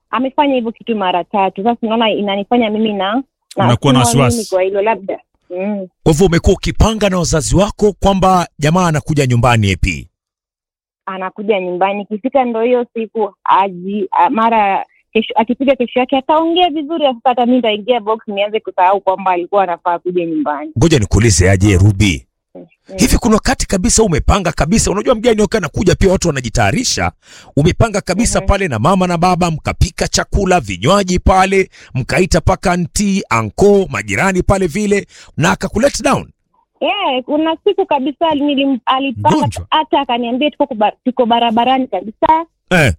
amefanya hivyo kitu mara tatu sasa unaona inanifanya mimi na Unakuwa na nasema wasiwasi. mimi kwa hilo labda mm. Kwa hivyo umekuwa ukipanga na wazazi wako kwamba jamaa anakuja nyumbani epi. anakuja nyumbani ikifika ndo hiyo siku aji a, mara kesho akifika kesho yake ataongea vizuri sasa hata mi nitaingia box nianze kusahau kwamba alikuwa anafaa kuja nyumbani Ngoja nikuulize aje Ruby. Mm. Hivi kuna wakati kabisa umepanga kabisa, unajua mgeni wakati anakuja pia watu wanajitayarisha. Umepanga kabisa Mhm. pale na mama na baba, mkapika chakula, vinywaji pale, mkaita paka anti, anko, majirani pale vile, na akakulet down. yeah, kuna siku kabisa nilim, alipanga Mgonjwa. hata akaniambia tuko, kuba- tuko barabarani kabisa Eh,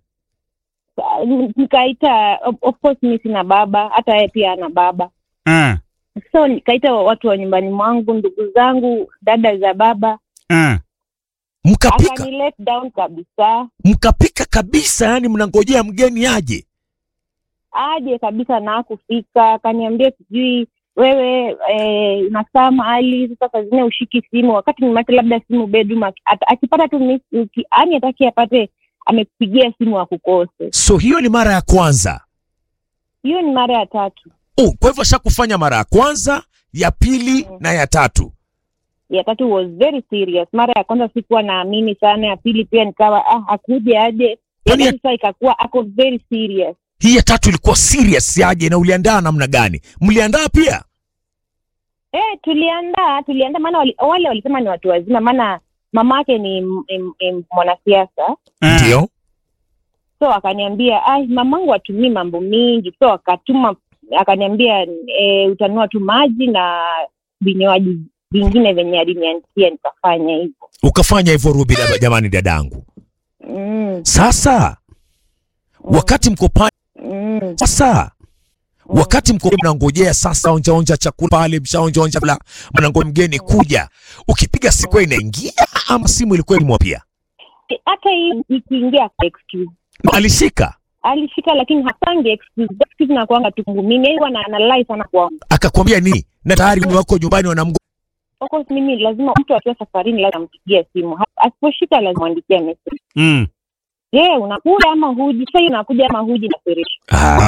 nikaita of- of course mi sina baba hata yeye pia ana baba Eh, so nikaita watu wa nyumbani mwangu ndugu zangu dada za baba eh. mkapika akani let down kabisa mkapika kabisa, yani mnangojea mgeni aje. aje kabisa na kufika akaniambia sijui wewe eh, unakaa mahali sasa saa zingine ushiki simu wakati nimate labda simu bedroom aki- ata- akipata tu miss- uki- yani ataki apate amekupigia simu akukose So hiyo ni mara ya kwanza. hiyo ni mara ya tatu Oh, kwa hivyo ashakufanya mara ya kwanza, ya pili Mm. na ya tatu. ya tatu was very serious mara ya kwanza sikuwa naamini sana ya pili pia nikawa ah akuje aje ya Kwani ya- tatu sasa ikakuwa ako very serious Hii ya tatu ilikuwa serious aje, na uliandaa namna gani? Mliandaa pia? Eh, tuliandaa tuliandaa, maana wali, wale walisema ni watu wazima, maana mamake ni m- m- m- mwanasiasa, Eh. Ndio. so akaniambia ai, mamangu atumii mambo mingi, so akatuma akaniambia e, utanua tu maji na vinywaji vingine venye aliniandikia, nikafanya hivyo Ukafanya hivyo Ruby, dada- jamani, dadangu. mm, Sasa wakati mko pale mm, sasa wakati mko mnangojea sasa, onja onja chakula pale, mshaonja onja la mnangoja mgeni kuja, ukipiga siku inaingia ama simu ilikuwa imwa pia hata hii ikiingia excuse alishika alishika, lakini hapangi excuse. Excuse na kuanga tu kwangu mimi, yeye huwa na analai sana kwangu. akakwambia nini, na tayari ni wako nyumbani wanamgo Of course mimi lazima mtu akiwa safarini lazima ampigie simu, Ha- asiposhika lazima andikia message Mm. Je, unakuja ama huji? Sasa hiyo unakuja ama huji na Feresh.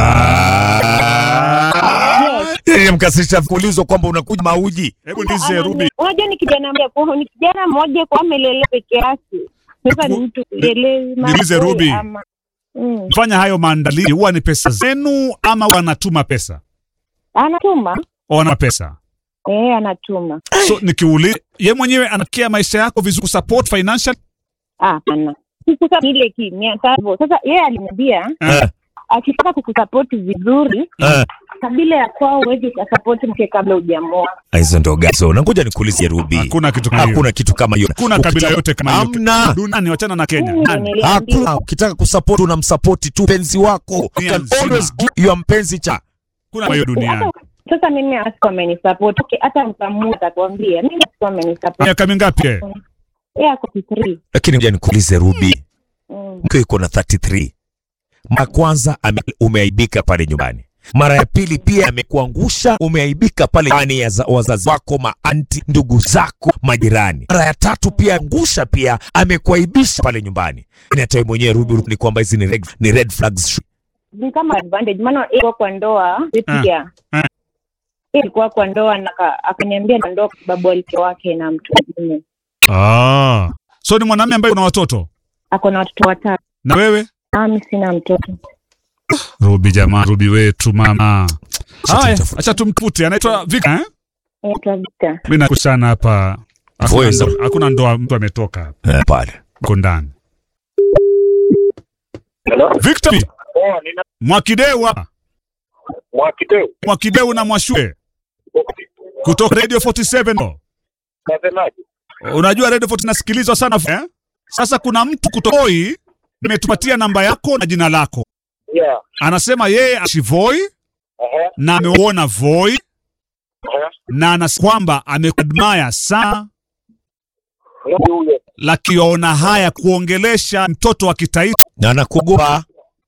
Yeye mkasisha kuulizwa kwamba unakuja mauji. Hebu ndize Ruby. Unajua ni kijana mmoja kwa ni kijana mmoja kwa amelele peke yake. Sasa ni mtu elewi niulize Ruby. ama mm. Fanya hayo maandalizi huwa ni pesa zenu ama wanatuma pesa? Anatuma O wana pesa. eh, anatuma. So nikiuliza ye mwenyewe anakia maisha yako vizuri kusupport financial Ah, hapana. Sikusa ile kimya sasa. Sasa yeye aliniambia Eh, akitaka kukusapoti vizuri eh. kabila ya kwao huwezi ukasapoti mke kabla hujamoa. Hizo ndo gazo. Na ngoja nikuulizie Ruby. hakuna kitu kama hiyo. Hakuna kitu kama hiyo. Hakuna kabila Ukitaka- yote kama hiyo. Hamna. Duniani wachana na Kenya. Mimi ndo Nani? niliambiwa. Hakuna. Ukitaka kusupport unamsupport tu mpenzi wako. You Dunia can nzima. always give your mpenzi cha. Hakuna kama hiyo duniani. Hata- Sasa mimi asikuwa amenisupport. Okay, hata mkamua atakwambia mimi asikuwa amenisupport. Miaka mingapi? eh? Yeye ako 3. Lakini ngoja nikuulize Ruby. Mm. Mke yuko na 33. Mara kwanza ame- umeaibika pale nyumbani. Mara ya pili pia amekuangusha, umeaibika pale ndani ya za- wazazi wako, maanti, ndugu zako, majirani. Mara ya tatu pia angusha pia amekuaibisha pale nyumbani. Ni hata wewe mwenyewe Ruby ni kwamba hizi ni red, ni red flags. Ni kama advantage maana yeye alikuwa kwa ndoa pia. Ah. Yeye alikuwa kwa ndoa na aka- akaniambia na ndoa kwa sababu alikuwa wake na mtu mwingine. Ah. So ni mwanamume ambaye una watoto Ako na watoto watatu. na wewe? Ah, mimi sina mtoto. Ruby jamaa, Ruby wetu mama. Haya, tumtafute. acha tumtafute. Anaitwa Vika eh? Anaitwa Victor. Mimi nakushana hapa. Hakuna Voice. ndo- Hakuna ndoa mtu ametoka Eh, pale. uko ndani. Hello? Victor Oh, nina Mwakidewa, Mwakideu. Mwakideu na Mwashue kutoka Radio 47. Nasemaje? Unajua Radio 40 nasikilizwa sana eh? Sasa kuna mtu kutoka Voi ametupatia namba yako na jina lako. Yeah. Anasema yeye ashivoi Aha. na ameuona Voi Aha. na anas kwamba amekudmaya sana Nani huyo? lakini yaona haya kuongelesha mtoto wa kitaifa Na anakuogopa.